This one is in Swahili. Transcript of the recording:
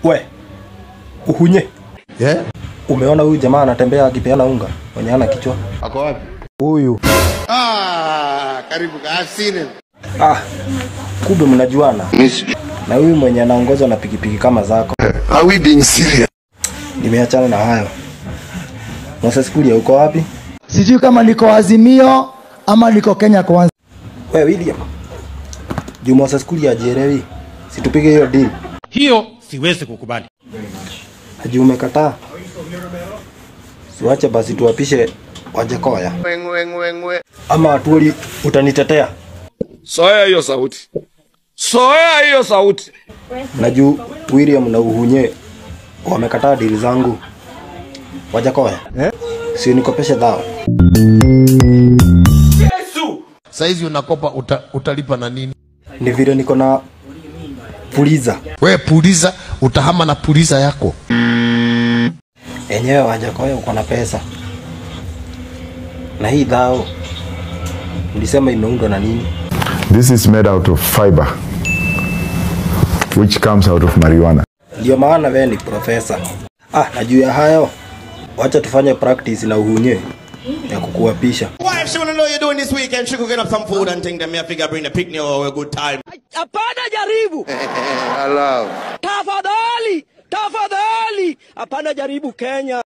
We, uhunye. Yeah? Umeona huyu jamaa anatembea akipeana unga mwenye hana kichwa? Ako wapi? Huyu. Ah, karibu I've seen him. Ah, kumbe mnajuana. Na huyu mwenye anaongozwa na pikipiki kama zako. Are we being serious? Nimeachana na hayo. Moses Kuria uko wapi? sijui kama niko Azimio ama niko Kenya Kwanza. We William. Juu Moses Kuria ajielewi. Situpige hiyo deal. Hiyo siwezi kukubali. Juu umekataa. Siwache basi tuwapishe Wajakoya. Weng, weng, weng, weng. Ama Atwoli utanitetea. Soea hiyo sauti, soea hiyo sauti. Na juu William na Uhunye wamekataa deal zangu. Wajakoya. Eh? Si nikopeshe dhao. Saizi unakopa uta, utalipa na nini? Ni vile niko na puliza. We puliza, utahama na puliza yako. Enyewe Wajakoya uko na pesa. Na hii dhao ulisema imeundwa na nini? This is made out of fiber, which comes out of marijuana. Ndio maana wewe ni profesa. Ah, na juu ya hayo, wacha tufanye practice na uhunye ya kukuapisha. Wife, she wanna know you're doing this weekend. She cooking up some food and thing. Then me I figure bring the picnic or a good time. Hapana jaribu. Hello. Tafadhali, tafadhali. Hapana jaribu Kenya.